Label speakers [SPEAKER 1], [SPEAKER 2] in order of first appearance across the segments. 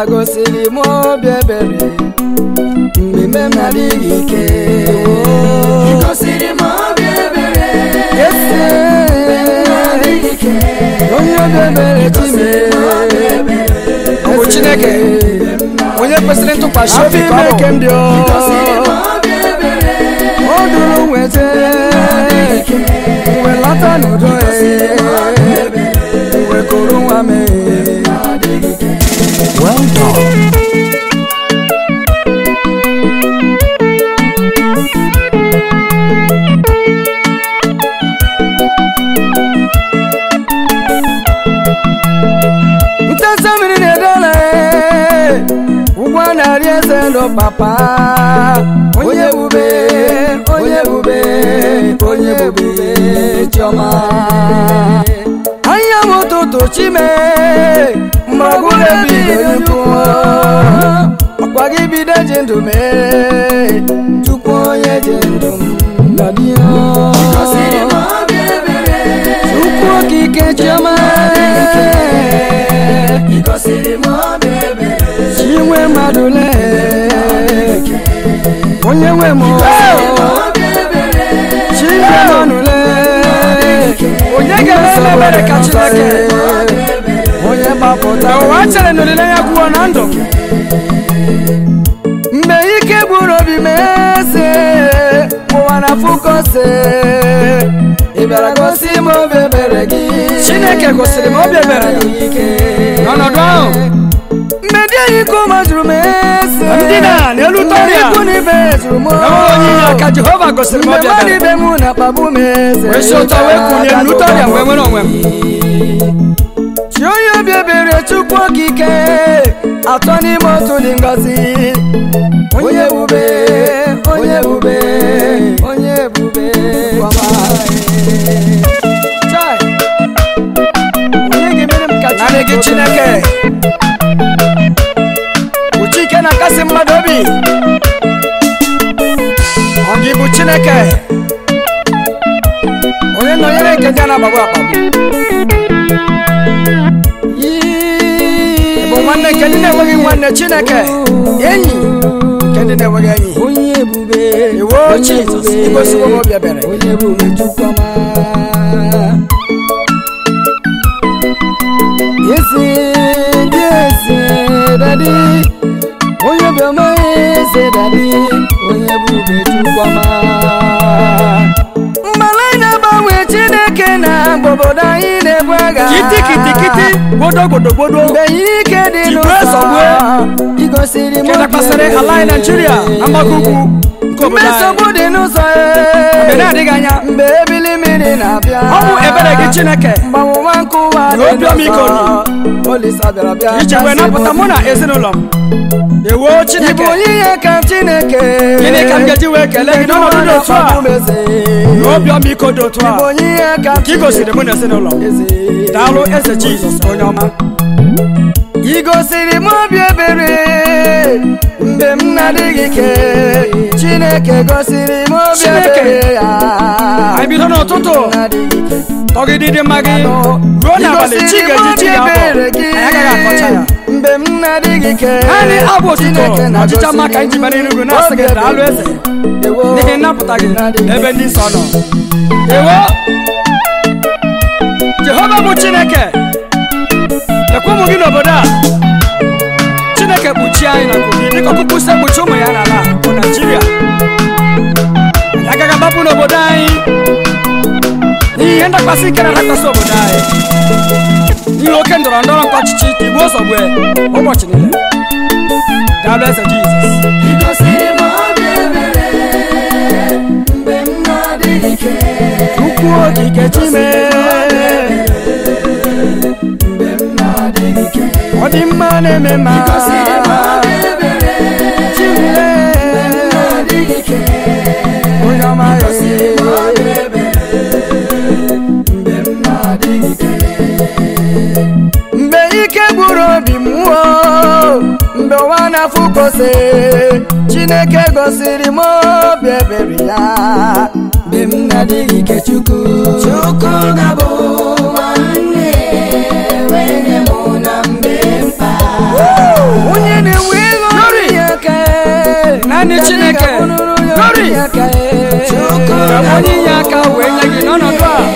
[SPEAKER 1] gosiri m obi ebere mgbe m na-adịghị ike
[SPEAKER 2] gosiri m obi ebere
[SPEAKER 1] esi onye obi ebere chime
[SPEAKER 3] ọ bụ chineke onye kwesịrị ntụkwasị
[SPEAKER 1] afọ
[SPEAKER 3] obi ka
[SPEAKER 1] ime
[SPEAKER 3] ọ
[SPEAKER 1] ke
[SPEAKER 3] bụ
[SPEAKER 1] m dị
[SPEAKER 2] gosiri m obi ebere
[SPEAKER 1] o duru nweta wee lọta n'udo wee kụrụ nwa m
[SPEAKER 3] well done
[SPEAKER 1] ntesa mmiri na-edole ụgbọ narị eze ndụ papa onye bube onye bube onye bube chiọma anya m ụtụtụ chime mgbagwo ebido nyukwu ọkwa gị bido ji ndụ mee chukwu onye ji ndụ m
[SPEAKER 2] gosiri m obi ebere
[SPEAKER 1] chukwu okike chiọma
[SPEAKER 2] gosiri m obi ebere
[SPEAKER 1] chinwe mmadụ lee onye nwe m
[SPEAKER 2] obi ebere
[SPEAKER 1] chinwe mmadụ lee
[SPEAKER 3] onye ga-eme ebere ka chineke
[SPEAKER 1] onye gbapụta
[SPEAKER 3] ụwa chere na olileanya gwuo na ndụ
[SPEAKER 1] mgbe ike gburu obi m eze ụwa na fukose ị bịara gosi m obi ebere gị
[SPEAKER 3] Chineke gosiri m obi ebere ya.
[SPEAKER 1] ike
[SPEAKER 3] n'ọnọdụ ahụ
[SPEAKER 1] mgbe ndị enyi koma jụrụ m eze
[SPEAKER 3] Ndị na n'elu tọrịa.
[SPEAKER 1] ikwu na ibe jụrụ m
[SPEAKER 3] enweghị onye inye aka jehova gosiri m
[SPEAKER 1] mgbe
[SPEAKER 3] obi
[SPEAKER 1] mmadụ
[SPEAKER 3] ebere
[SPEAKER 1] ibe m na-akpagbu m eze
[SPEAKER 3] wee si ụtọ wee kwunye m n'ụtọrịa wee nwere onwe m
[SPEAKER 1] chi onye obi ebere chukwu okike atọ n'ime otu dị ngọzi onye bube onye bube onye bube Chai! onye ga-emere m ka
[SPEAKER 3] naanị gị chineke bụ chike na-akasị mmadụ obi ọ gị bụ chineke onye nọnyere nke ndị a na-agbagbu akpagbu bụ nwanne nke ndị na-enweghị nwanne chineke enyi nke ndị na-enweghị enyi
[SPEAKER 1] onye ebube
[SPEAKER 3] iwo jizọs igosiwo m obi ebere
[SPEAKER 1] onye ebube chukwuma eze dị eze dadi onye obiọma eze dadi onye ebube chukwuma mgbala anyị na-agbanwe chineke na obodo anyị na-ebu agha
[SPEAKER 3] kitikitikiti gbodogbodogbodо
[SPEAKER 1] mgbe ike dị
[SPEAKER 3] Igwe
[SPEAKER 1] n'ụzọ
[SPEAKER 3] zọgbuo.
[SPEAKER 1] igosiri m
[SPEAKER 3] nke
[SPEAKER 1] obi
[SPEAKER 3] dakwasịrị ala anyị naijiria na mgbago ugwu nke
[SPEAKER 1] mgbe
[SPEAKER 3] obodo anyị
[SPEAKER 1] nsogbu dị n'ụzọ
[SPEAKER 3] mgbe na-adịghị anya
[SPEAKER 1] mgbe ebili mmiri na-abịa
[SPEAKER 3] ọ bụ ebere gị chineke
[SPEAKER 1] mgbanwụwa nke ụwa
[SPEAKER 3] Na obi ọmịiko
[SPEAKER 1] olisa bịara bịa
[SPEAKER 3] iji wee
[SPEAKER 1] kasị
[SPEAKER 3] napụta
[SPEAKER 1] m
[SPEAKER 3] mụ na ezinụlọ m ewo
[SPEAKER 1] Ị bụ
[SPEAKER 3] chineke
[SPEAKER 1] onyinye ka chineke
[SPEAKER 3] gịnị ka m ga-eji wee kelee gị n'ọnọdụ dị otu a na obi ọmịiko dị otu a
[SPEAKER 1] Ị bụ onyinye ka
[SPEAKER 3] ka ị gosiri mụ na ezinụlọ m
[SPEAKER 1] eze
[SPEAKER 3] daalụ eze jizọs onye ọma
[SPEAKER 1] ị gosiri m obi ebere mgbe m na-adịghị ike chineke gosiri m obi
[SPEAKER 3] Chineke.
[SPEAKER 1] ebere ya
[SPEAKER 3] anyị bido n'ụtụtụ
[SPEAKER 1] na-adịghị ike
[SPEAKER 3] tọgide mma gị ruo n'abalị chi ga-eji chi ga-abụ anyị agaghị akọcha ya
[SPEAKER 1] mgbe m na-adịghị ike
[SPEAKER 3] naanị abụ otuto
[SPEAKER 1] Chineke
[SPEAKER 3] na ọchịcha
[SPEAKER 1] na-agọzi
[SPEAKER 3] mma ka anyị ji bara enugwu na-asị gị daalụ eze
[SPEAKER 1] Ewo.
[SPEAKER 3] n'ihi nnapụta gị n'ebe ndị nsọ nọ ewo jehova bụ chineke lekwa ụmụ gị n'obodo a chineke kpuchie anyị na kogi dịka ọkụkụ si ekpuchi ụmụ ya n'ala a, bụ naijiria anyị agaghị agbapụ n'obodo anyị n'ihi ihe ndakwasị ike na-adakwasị obodo anyị n'ihi oke ndọrọ ndọrọ nke ọchịchị ka igwe ụzọ gbue ụbọchị niile daalụ eze jizọs
[SPEAKER 2] gosiri m obi ebere mgbe m na-adịghị ike
[SPEAKER 1] Ukwu okike chime
[SPEAKER 2] mgbe m na-adịghị ike
[SPEAKER 1] ọ dị mma na-eme mma
[SPEAKER 2] gosiri m obi ebere
[SPEAKER 1] chimle
[SPEAKER 2] na-adịghị ike
[SPEAKER 1] onye ọma
[SPEAKER 2] gosiri m obi ebere mgbe m na-adịghị ike
[SPEAKER 1] mgbe ike gburu obi m o mgbe ụwa na-afụkose chineke gosiri m obi ebere ya
[SPEAKER 2] mgbe m na-adịghị ike chukwu chukwu ga-abụ nwanne wee nye mụ na mgbe mkpa
[SPEAKER 1] onye na-enwe ego
[SPEAKER 3] Glory.
[SPEAKER 1] ya aka
[SPEAKER 3] Naanị Chineke. Glory. ka onye inye aka wee nye gị n'ọnọdụ a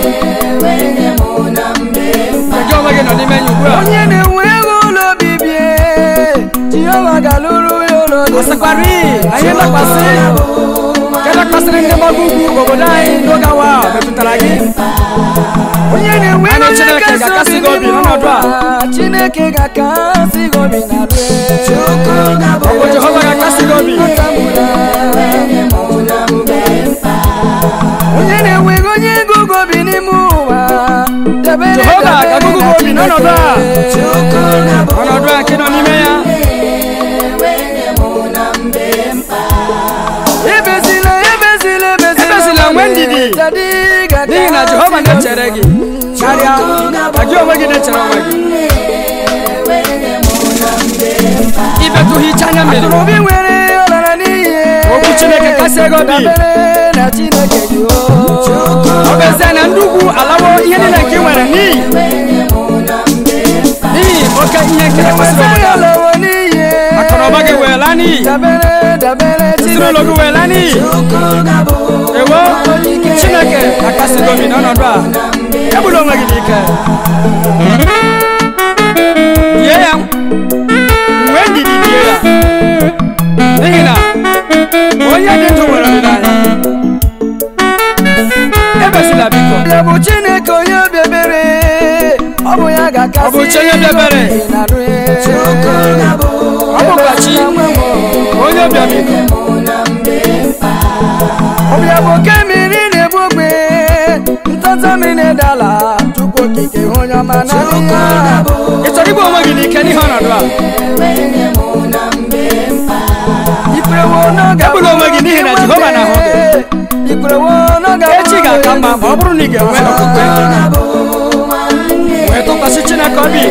[SPEAKER 3] gị onwe gị nọ n'ime ya ugbu a
[SPEAKER 1] onye na-enwe ego ụlọ obibi jehova ga-alụrụ ya ụlọ dị
[SPEAKER 3] ọsịkwara iyi na ihe dakwasị nke dakwasịrị ndị mmadụ ugwu obodo anyị n'oge awa a metụtara gị
[SPEAKER 1] onye na-enwe
[SPEAKER 3] Anyị
[SPEAKER 1] ego
[SPEAKER 3] Chineke ga-akasị gị obi n'ọnọdụ a.
[SPEAKER 1] chineke ga-akasị gị obi na
[SPEAKER 3] ọ bụ jehova ga-akasị gị obi
[SPEAKER 1] onye na-enwe ego onye ego gị obi n'ime ụwa debere
[SPEAKER 3] jehova
[SPEAKER 1] debere
[SPEAKER 3] ga-agụgụ
[SPEAKER 1] na
[SPEAKER 3] gị obi n'ọnọdụ a
[SPEAKER 1] Chineke.
[SPEAKER 3] ọnọdụ a nke nọ n'ime ya
[SPEAKER 1] ebezila ebezila ebezila
[SPEAKER 3] Ebezila, nwee ndidi.
[SPEAKER 1] Dadi ga-aka
[SPEAKER 3] n'ihi na jehova na-echere gị karịa ka gị onwe gị na-echere onwe gị ibetụ hicha anya mmiri
[SPEAKER 1] obi nwere ọlara n'ihe
[SPEAKER 3] Okwu Chineke kasị ego obi.
[SPEAKER 1] dabere na chineke gị o.
[SPEAKER 3] ọ bụ ezie na ndị ugwu alawo ihe niile nke ị nwere n'ihi n'ihi oke ihe nke dakwasịrị
[SPEAKER 1] Enweta
[SPEAKER 3] obodo
[SPEAKER 1] ya
[SPEAKER 3] a.
[SPEAKER 1] lọwọ n'ihe
[SPEAKER 3] akụnụba gị wee laa n'iyi
[SPEAKER 1] dabere dabere
[SPEAKER 3] ezinụlọ gị wee laa n'iyi ewo chineke akasị gị obi n'ọnọdụ a egbula onwe gị n'ike die ya nwee ndidi die ya n'ihi na onye dị ndụ nwere olileanya ebesila biko
[SPEAKER 1] ya bụ chineke onye obi ebere ọ bụ ya ga-akasị
[SPEAKER 3] Ọ bụ chi onye obi ebere.
[SPEAKER 1] gị na-arụ ya.
[SPEAKER 3] ọ bụkwa chi onye ọbịa biko
[SPEAKER 1] ọbịa bụ oke mmiri na-egbu ogbe ntata mmiri na-edala tupu okike hụ onye ọma na ya
[SPEAKER 3] ị chọrọ igbu onwe gị n'ike n'ihe ọnọdụ a
[SPEAKER 1] ikwerewo n'oge
[SPEAKER 3] Egbula onwe gị n'ihi na Jehova na-ahụ gị.
[SPEAKER 1] ikwerewo n'oge
[SPEAKER 3] echi ga-aka mma ma ọ bụrụ na ị ga-enwe okwukwe wee tụkwasị chineke obi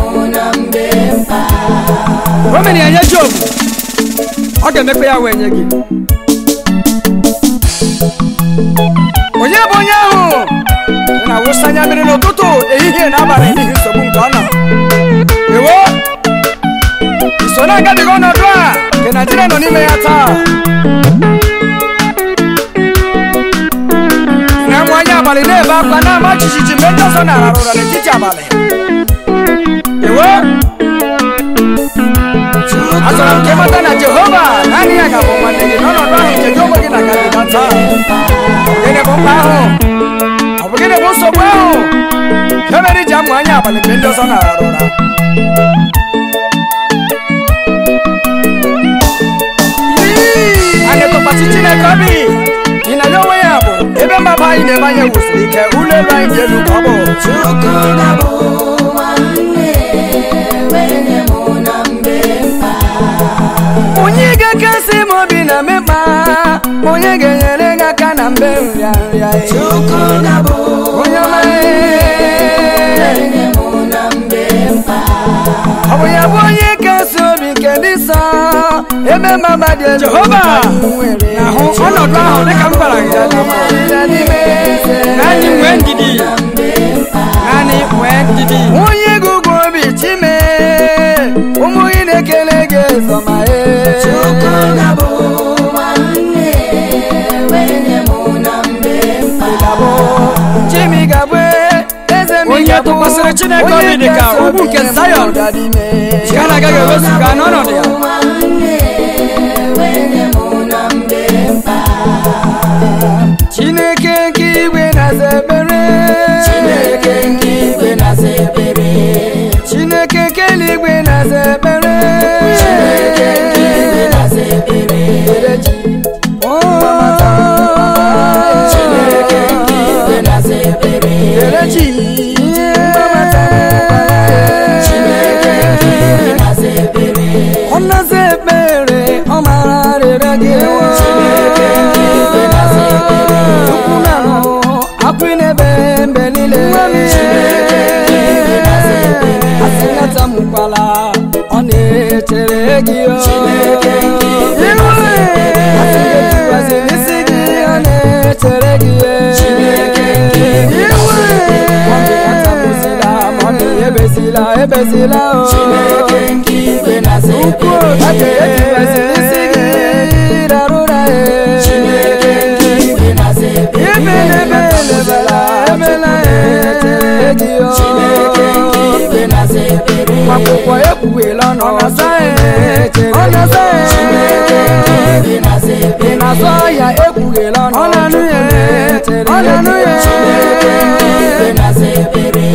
[SPEAKER 3] o mere ya nye job ọ ga-emepe ya wee nye gị onye bụ onye ahụ ị na-awụsa anya mmiri n'ụtụtụ ehihie na abalị n'ihi nsogbu nke ọ nọ ewo iso na-agabiga ọnọdụ a nke naijiria nọ n'ime ya taa na-enwe anya abalị na-ebe akwa na-ama jijiji mgbe ndị ọzọ na-arara ụra n'etiti abalị ewo achọrọ m ka ịmata na jehova naanị ya ga-abụ nwanne gị n'ọnọdụ ahụ nke gị onwe gị na-agabiga taa gịnị bụ mkpa ahụ ọ bụ gịnị bụ nsogbu ahụ nke mere iji amụ anya abalị mgbe ndị ọzọ na-arara ụra anyị tụkwasị chineke obi ị na ya onwe ya bụ ebe mgbaba anyị na-ebe anyị wusiri ike ụlọ elu anyị dị elu ka ọ bụ onye ga-akasị m obi na mmekpa onye ga-enyere gị aka na mbe nrịanrịa onye ọma ọ bụ ya bụ onye kasị obi nke dị nsọ ebe mgbaba dị elu Jehova
[SPEAKER 1] ka anyị nwere.
[SPEAKER 3] na-ahụ ọnọdụ ahụ dịka m gwara gị
[SPEAKER 1] Ya n'ime eze.
[SPEAKER 3] naanị nwee ndidi naanị nwee ndidi
[SPEAKER 1] onye gị ugwu obi chime ụmụ gị na-ekele gị ezọma chimi gabụ eze m
[SPEAKER 3] Onye
[SPEAKER 1] ga-abụ
[SPEAKER 3] tụkwasịrị Chineke
[SPEAKER 1] onye
[SPEAKER 3] obi dị ka
[SPEAKER 1] kasị
[SPEAKER 3] ugwu
[SPEAKER 1] obi
[SPEAKER 3] nke
[SPEAKER 1] nye m
[SPEAKER 3] Zion.
[SPEAKER 1] ụda n'ime.
[SPEAKER 3] nke a na-agaghị ewezuga n'ọnọdụ ya
[SPEAKER 1] chineke nke igwe na-aza ekpere chineke nke igwe na-aza ekpere chineke nke eluigwe na-aza ekpere chineke nke igwe na-aza ekpere chineke nke igwe na-aza ekpere chineke nke igwe na-aza ekpere ọ na-aza ekpere ọ mara arịrịọ gị chineke nke igwe na-aza ekpere ukwu na ahụ apụ n'ebe mgbe niile chineke nke igwe na-aza ekpere asị natamukwala ọ na-echere gị o chineke nke igwe na-aza ekpere asị ga-ejiwazi n'isi gị ọ na-echere gị chineke nke igwe na-aza ekpere ọ na-atamuzila ma ọ na-ebezila ebezila o
[SPEAKER 2] Chineke nke igwe na-aza
[SPEAKER 1] ukwu
[SPEAKER 2] ekpere.
[SPEAKER 1] aka etibezila isi gị rarụra e
[SPEAKER 2] Chineke nke igwe na-aza ekpere.
[SPEAKER 1] Ebelebe elebela emela eji o
[SPEAKER 2] Chineke nke igwe na-aza ekpere.
[SPEAKER 1] akwụkwọ ekwughela ọnụ ọ na-asa ọ na-asa
[SPEAKER 2] Chineke nke igwe na-aza
[SPEAKER 1] ị
[SPEAKER 2] ekpere.
[SPEAKER 1] na-azụ ahịa ekwughela ọnụ ọ na-anụ ya ọ na-anụ ya
[SPEAKER 2] Chineke nke igwe na-aza ekpere.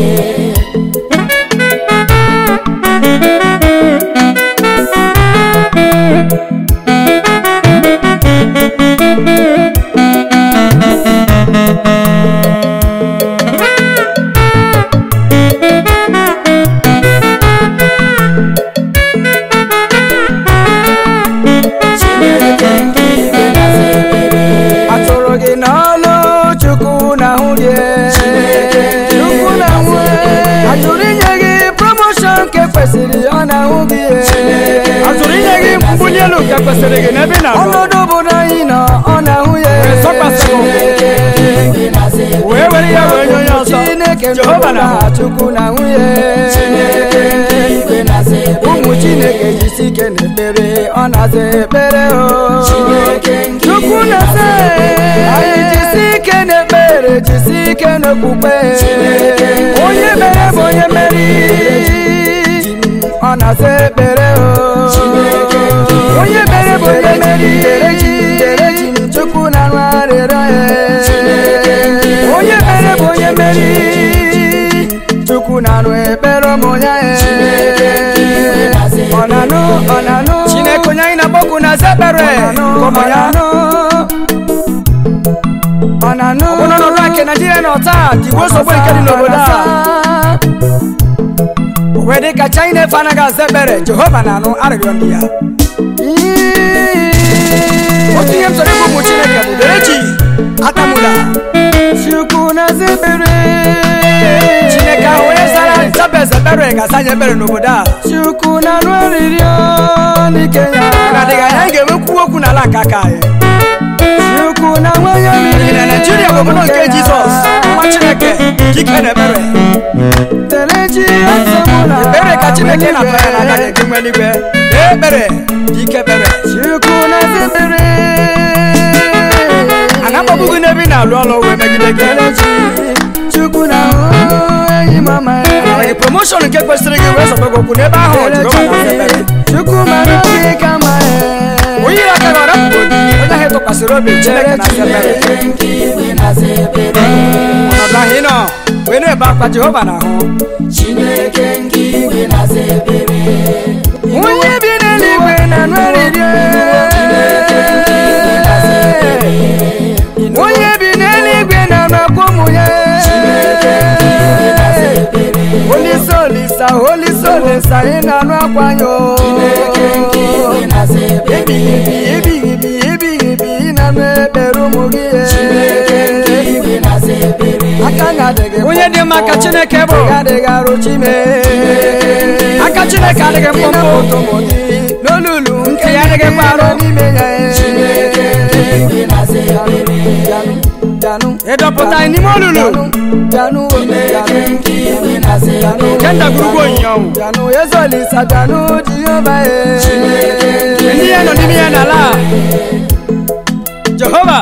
[SPEAKER 2] Chineke nke igwe na-aza ekpere.
[SPEAKER 1] atụrụ gị n'ọlụ chukwu na-ahụ gị chukwu na-ahụ atụrụ inye gị promoshọn nke kwesịrị ọ na-ahụ gị
[SPEAKER 3] atụrụ inye gị mbuli elu nke kwesịrị gị n'ebe ị na-arụ
[SPEAKER 1] ọnọdụ obodo anyị nọ ọ na-ahụ ya
[SPEAKER 3] Zọkwasịrị ụkwụ.
[SPEAKER 2] Igwe na-aza ekpere.
[SPEAKER 3] wee were ya wee nye onye ọzọ
[SPEAKER 1] chineke
[SPEAKER 3] Jehova na
[SPEAKER 1] na chukwu na-ahụ ya
[SPEAKER 2] Chineke nke igwe na-aza ekpere.
[SPEAKER 1] ụmụ chineke jisi ike n'ekpere ọ na-aza ekpere o
[SPEAKER 2] Chineke nke
[SPEAKER 1] chukwu
[SPEAKER 2] igwe
[SPEAKER 1] na-asa
[SPEAKER 2] na-aza ekpere.
[SPEAKER 1] anyị jisi ike n'ekpere jisi ike n'okpukpe
[SPEAKER 2] Chineke nke
[SPEAKER 1] onye
[SPEAKER 2] igwe
[SPEAKER 1] mere bụ
[SPEAKER 2] na-aza
[SPEAKER 1] onye mere ọ na-asa ekpere o
[SPEAKER 2] Chineke nke igwe
[SPEAKER 1] onye mere bụ onye
[SPEAKER 2] na-aza
[SPEAKER 1] mere
[SPEAKER 2] ekpere.
[SPEAKER 1] dereji chukwu na-arụ arịrịọ ya
[SPEAKER 2] Chineke nke igwe
[SPEAKER 1] onye mere bụ onye
[SPEAKER 2] na-aza
[SPEAKER 1] mere chukwu na-arụ ekpere ụmụ ya
[SPEAKER 2] Chineke nke igwe na-aza
[SPEAKER 1] ọ na-anụ ọ na-anụ
[SPEAKER 3] chineke onye anyị na-agbakwu na aza ekpere nke ụmụ ya
[SPEAKER 1] ọ na-anụ
[SPEAKER 3] bụ n'ọnọdụ nke naijiria nọ taa tigbuo nsogbu nke dị n'obodo a o wee dị ka china efe anaghị aza ekpere jehova na-anụ arịrịọ ndị ya otu ihe m chọrọ ịgwa ụmụ chineke bụ derechi atamula
[SPEAKER 1] chukwu na-aza ekpere
[SPEAKER 3] chineke ahụ onye zara jabez ekpere ga-asa anyị ekpere n'obodo a
[SPEAKER 1] chukwu na-arụ arịrịọ n'ike ya
[SPEAKER 3] na-adịghị anya anyị ga-enwekwu okwu n'ala nke aka anyị
[SPEAKER 1] chukwu na nwanye
[SPEAKER 3] n'ihi na naijiria bụ obodo nke jizọs nwa chineke dike na ekpere
[SPEAKER 1] telechi asamụla
[SPEAKER 3] ekpere ka chineke na-atọ ya n'aka gị nke nwe eluigwe kpee ekpere dike ekpere
[SPEAKER 1] chukwu na-aza ekpere
[SPEAKER 3] a na-akpọgbu gị n'ebe ị na-alụ ọrụ wee megide gị
[SPEAKER 1] telechi chukwu na-ahụ enyi mama
[SPEAKER 3] Mana gị promoshọn nke kwesịrị gị wee sọgbe gị okwu n'ebe ahụ jehova na-aza ekpere
[SPEAKER 1] chukwu mara obi kama
[SPEAKER 3] onye ire aka gị ọrapụrụ gị onye ahụ tụkwasịrị obi chineke na-aza ekpere
[SPEAKER 2] Chineke nke igwe na-aza ekpere.
[SPEAKER 3] ọnọdụ ahụ ị nọ wee na-ebe akwa jehova na-ahụ
[SPEAKER 2] Chineke nke igwe na-aza ekpere.
[SPEAKER 1] onye bi n'eluigwe na-anụ arịrịọ onye bi n'eluigwe na-anụ akwa ụmụ ya
[SPEAKER 2] Chineke nke igwe na-aza ekpere.
[SPEAKER 1] olisa olisa olisa olisa ị na-anụ akwa anyị o
[SPEAKER 2] Chineke nke igwe na-aza ekpere.
[SPEAKER 1] ebighị ebi ebighị ebi ebighị ebi ị na-anụ ekpere ụmụ gị
[SPEAKER 2] Chineke nke igwe na-aza ekpere.
[SPEAKER 1] aka na-adịghị
[SPEAKER 3] onye dị mma ka chineke bụ
[SPEAKER 1] adịghị arụ chime
[SPEAKER 3] aka chineke adịghị mkpụmkpụ
[SPEAKER 1] n'olulu
[SPEAKER 3] Ntị ya adịghịkwa arụ.
[SPEAKER 1] n'ime ya
[SPEAKER 2] Chineke nke igwe na-aza ekpere.
[SPEAKER 1] Bịanụ,
[SPEAKER 3] ịdọpụta anyị n'ime olulu
[SPEAKER 1] bịanụ,
[SPEAKER 2] Chineke nke igwe na-aza ekpere.
[SPEAKER 3] nke ndagwurugwu onyinye ọnwụ
[SPEAKER 1] bịanụ ezolisa bịanụ jehova
[SPEAKER 2] Chineke nke
[SPEAKER 3] ndị ya nọ n'ime ya n'ala a. jehova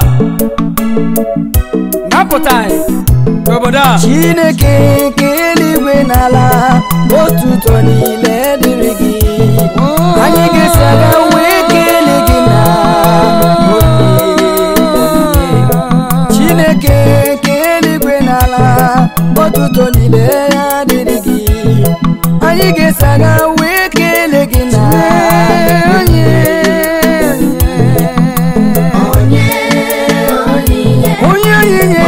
[SPEAKER 3] napụta anyị n'obodo a
[SPEAKER 1] chineke nke eluigwe n'ala otuto niile dịrị gị anyị ga-esi aga wee kelee gị na chineke nke eluigwe n'ala otuto niile ya dịrị gị anyị ga-esi aga wee kelee gị na onye
[SPEAKER 2] onye onyinye.
[SPEAKER 1] onye onyinye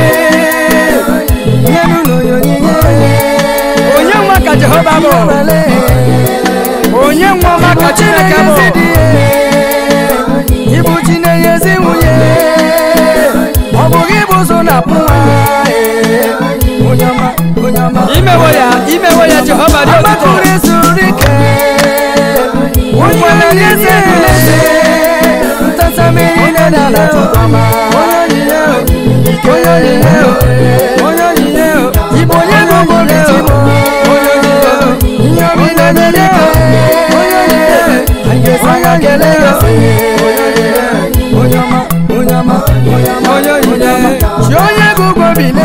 [SPEAKER 1] nyenu n'onyinye
[SPEAKER 3] onye nwa ka jehova bụ onye nwa ọma ka chineke bụ
[SPEAKER 1] ịbụ chi na-enyezi nwunye ọ bụ gị bụ ụzọ na-apụ nwa onye ọma onye ọma
[SPEAKER 3] imewo ya imewo ya jehova dị ọtụtụ
[SPEAKER 1] ọgbakụrụ ezuru ike onye na-enyezi eze ntasamiri na n'ala tụkwama onye onyinye onye onyinye onye onyinye ịbụ onye bụ obodo chi bụ onye onyinye onye nye onye nye anyị ga-esi anya kelee ya onye ọma onye ọma onye ọma chi onye bụ ụgwọ bile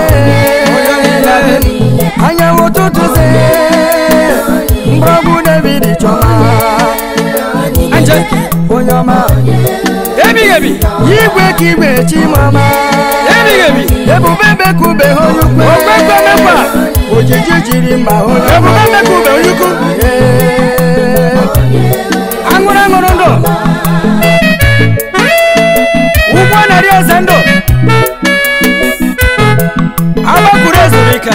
[SPEAKER 1] anyanwụ ụtụtụ ze mgbọrọgwụ david chọma
[SPEAKER 3] anje
[SPEAKER 1] onye ọma
[SPEAKER 3] ebighị ebi
[SPEAKER 1] igwe ka igwe chimọma
[SPEAKER 3] ebighị ebi
[SPEAKER 1] ebube bekube onye ukwe
[SPEAKER 3] Okpekpe mekwa.
[SPEAKER 1] ojiji jiri mma onye
[SPEAKER 3] ebube mmekube onye ukwu aṅụrụ aṅụrụ ndụ ụgbọ narị eze ndụ agbakụrụ ezumike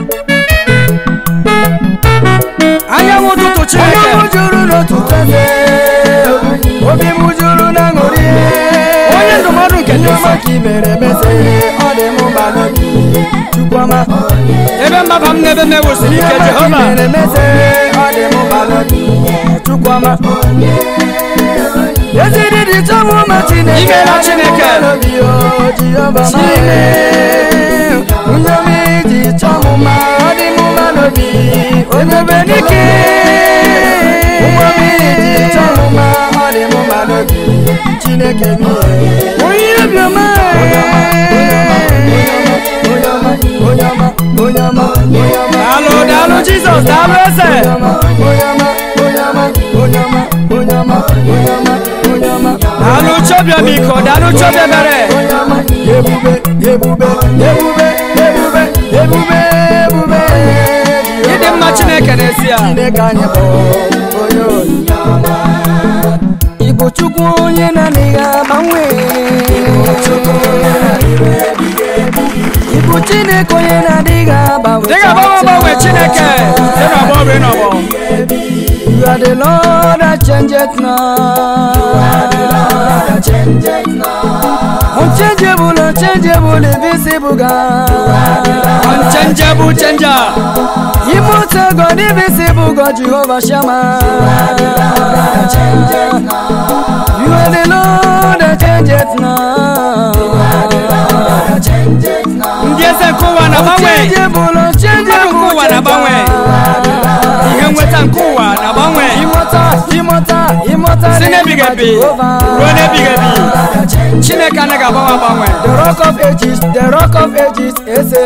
[SPEAKER 3] anyanwụ ụtụtụ chineke
[SPEAKER 1] onye m juru n'ụtụtụ eze obi m juru na ṅụrị
[SPEAKER 3] onye ndụmọdụ nke ndị
[SPEAKER 1] ndị
[SPEAKER 3] nsọ
[SPEAKER 1] ọma ka i mere meze ọ dị m mba n'obi chukwuma
[SPEAKER 3] ebe mmaba m n'ebe m ewusiri ike jehova
[SPEAKER 1] mere meze ọ dị m mba n'obi chukwuma eziri dị chọmụ ma chineke
[SPEAKER 3] Imeela
[SPEAKER 1] ọ dị m
[SPEAKER 3] Chineke.
[SPEAKER 1] mba n'obi o jehova ma onye ọma iji chọmụ ma ọ dị m mba n'obi onye be n'ike onye ọma iji chọmụ ma ọ dị m mba n'obi chineke mi onye obiọma onye ọma onye ọma onye ọma onye ọma
[SPEAKER 3] daalụ daalụ jizọs daalụ eze daalụ chọbịa biko daalụ chọbịa mere
[SPEAKER 1] ebube ebube ebube ebube ebube ebube
[SPEAKER 3] ịdị mma chineke n'ezie
[SPEAKER 1] chineke anyị bụ onye onyinye ọma ịbụ chukwu onye na-adịghị agbanwe ịbụ chineke onye na-adịghị agbanwe
[SPEAKER 3] dịga agbanwe agbanwe chineke dị n'ọgbọ bụ n'ọgbọ
[SPEAKER 1] You are the Lord that changeth not. Unchangeable, unchangeable, invisible God.
[SPEAKER 3] unchangeable changer
[SPEAKER 1] Immortal God, invisible God, Jehovah Shammah. You are the Lord that changeth not.
[SPEAKER 3] ndị eze nke ụwa na-agbanwe
[SPEAKER 1] Unchangeable, unchangeable,
[SPEAKER 3] Mmadụ nke ụwa na-agbanwe.
[SPEAKER 1] God.
[SPEAKER 3] ihe nweta nke ụwa na-agbanwe
[SPEAKER 1] Immortal, immortal, immortal.
[SPEAKER 3] si n'ebighị ebi
[SPEAKER 1] Jehovah.
[SPEAKER 3] ruo n'ebighị ebi chineke anaghị agbanwe agbanwe
[SPEAKER 1] The rock of ages, the rock of ages, eze.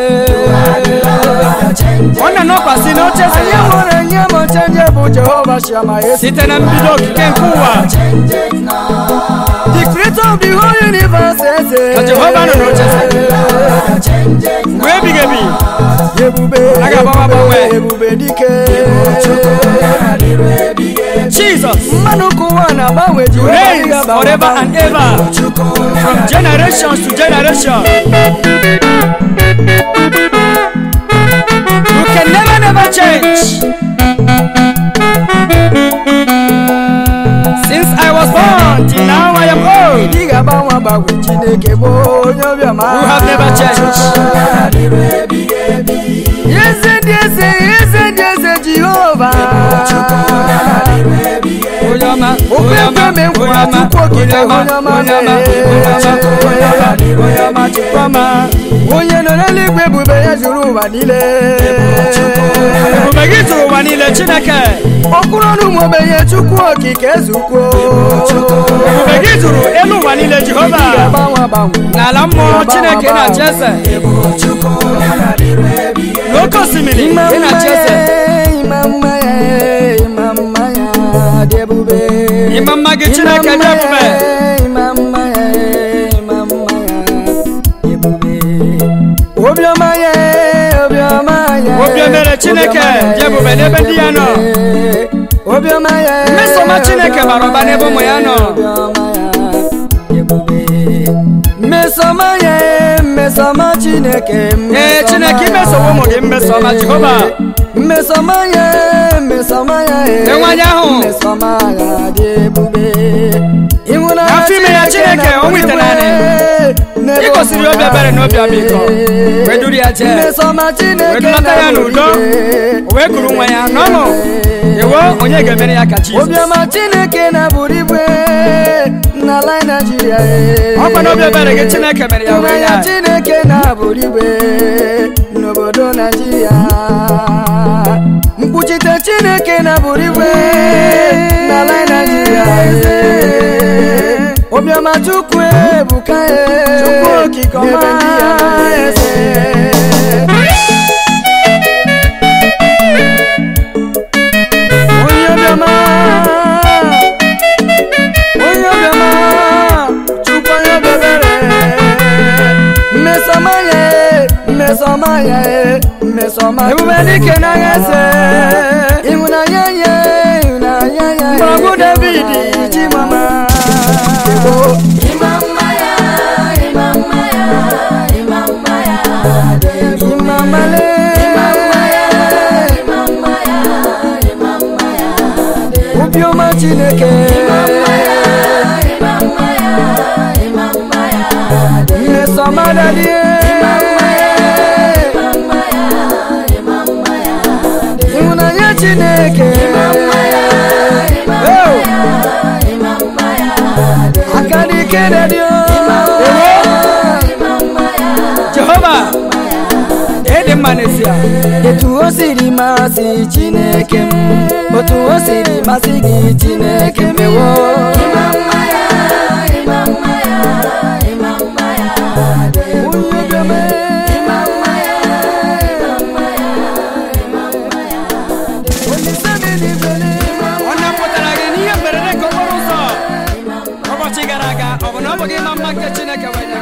[SPEAKER 3] ọ na-anọkwasị n'oche eze
[SPEAKER 1] Anyị
[SPEAKER 3] ya
[SPEAKER 1] nwere nye m chenje bụ Jehova Shama esi.
[SPEAKER 3] site na mbido okike nke ụwa
[SPEAKER 1] The creator of the whole universe eze.
[SPEAKER 3] Ka Jehova nọ n'oche eze. ruo ebighị ebi
[SPEAKER 1] Ebube,
[SPEAKER 3] Aga agbanwe agbanwe.
[SPEAKER 1] ebube dike.
[SPEAKER 3] jesus
[SPEAKER 1] Mmanụ ka ụwa na-agbanwe Jehova
[SPEAKER 3] reigns
[SPEAKER 1] adịghị agbanwe
[SPEAKER 3] forever and
[SPEAKER 1] agbanwe.
[SPEAKER 3] ever from generations to generation you can never never change since i was born till now i am old
[SPEAKER 1] Ị ga-agbanwe agbanwe Chineke bụ onye obiọma.
[SPEAKER 3] You have never changed.
[SPEAKER 1] Eze dị eze, eze dị eze Jehova.
[SPEAKER 3] onye ọma
[SPEAKER 1] Okwu ekwe me nkwa Chukwu okike onye ọma
[SPEAKER 3] onye ọma
[SPEAKER 1] mee.
[SPEAKER 3] onye ọma chukwu ọma
[SPEAKER 1] onye nọ n'eluigwe ebube ya zuru ụwa niile
[SPEAKER 3] ebube gị tụrụ ụwa niile chineke
[SPEAKER 1] okpuru ọnụ ụmụ ogbenye chukwu okike ezukwuo
[SPEAKER 3] ebube gị tụrụ elu ụwa niile jehova
[SPEAKER 1] ga-agbanwe agbanwe
[SPEAKER 3] n'ala mmụọ chineke na-achị eze n'oke osimiri
[SPEAKER 1] Ịma
[SPEAKER 3] ị
[SPEAKER 1] mma
[SPEAKER 3] na-achị eze
[SPEAKER 1] ya, ịma mma ya, ịma mma ya dị ebube
[SPEAKER 3] Ịma mma gị Chineke dị ebube.
[SPEAKER 1] ịma mma ya ịma mma ya dị ebube obiọma ya obiọma ya
[SPEAKER 3] Obi ebere Chineke
[SPEAKER 1] obiọma
[SPEAKER 3] dị ebube n'ebe ndị ya nọ.
[SPEAKER 1] obiọma ya
[SPEAKER 3] Mmesoma Chineke bara ụba n'ebe ụmụ ya nọ.
[SPEAKER 1] obiọma ya dị ebube mmesoma ya mmesoma Chineke
[SPEAKER 3] ee chineke imesowo ụmụ gị mmesoma jehova
[SPEAKER 1] mmesoma ya mmesoma ya
[SPEAKER 3] Lee nwaanyị ahụ.
[SPEAKER 1] mmesoma ya dị ebube ịhụnanya
[SPEAKER 3] Afọ ime ya Chineke, o nwete naanị.
[SPEAKER 1] n'ebe
[SPEAKER 3] ị gosiri obi ebere na obi ọmịiko wee duru ya jee
[SPEAKER 1] mmesoma Chineke
[SPEAKER 3] wee dulata ya n'udo o wee kuru nwa ya n'ọṅụ ewo onye ga-emere ya ka jizọs
[SPEAKER 1] obiọma Chineke na-abụrụ igwe n'ala Naịjirịa
[SPEAKER 3] ọkwa na obi ebere gị chineke mere ya wee
[SPEAKER 1] ịhụnanya
[SPEAKER 3] ya
[SPEAKER 1] Chineke na-abụrụ igwe n'obodo Naịjirịa mkpuchite chineke na bụrụ igwe n'ala naijiria eze obiọma chukwu ebuka chukwu okike ọma eze onye obiọma onye obiọma chukwu onye obebere mmesọma ya e, mmesọma ya e, mmesọma ebube dike n'agha eze ịhụnanya ya ịhụnanya ya mgbọrọgwụ david chimama
[SPEAKER 2] Ịma mma ya, ịma mma ya, ịma mma ya dị ebube.
[SPEAKER 1] imamale
[SPEAKER 2] Ịma mma ya, ịma mma ya, ịma mma ya dị ebube.
[SPEAKER 1] obiọma chineke
[SPEAKER 2] Ịma mma ya, ịma mma ya, ịma mma ya dị ebube.
[SPEAKER 1] mmesọma dadie
[SPEAKER 2] Ịma mma ya, ịma mma ya, ịma mma ya dị ebube.
[SPEAKER 1] ịhụnanya chineke
[SPEAKER 2] Ịma mma ya, ịma mma
[SPEAKER 1] Oh!
[SPEAKER 2] ya, ịma mma ya dị ebube.
[SPEAKER 1] aka n'ike dadio
[SPEAKER 2] Ịma mma ya,
[SPEAKER 3] jehova ịdị mma n'ezie
[SPEAKER 1] etu o siri masị chineke m otu o siri masị gị chineke mewo
[SPEAKER 2] ịma mma ya, ịma mma ya, ịma mma ya dị ebube.
[SPEAKER 1] onye obiọma
[SPEAKER 2] Ịma mma ya, ịma mma ya, ịma mma ya dị ebube.
[SPEAKER 1] olise m eluigwele
[SPEAKER 3] ọ napụtara gị n'ihe mberede nke okporo ụzọ ụbọchị gara aga ọ bụ na ọ bụghị ịma mma nke chineke wee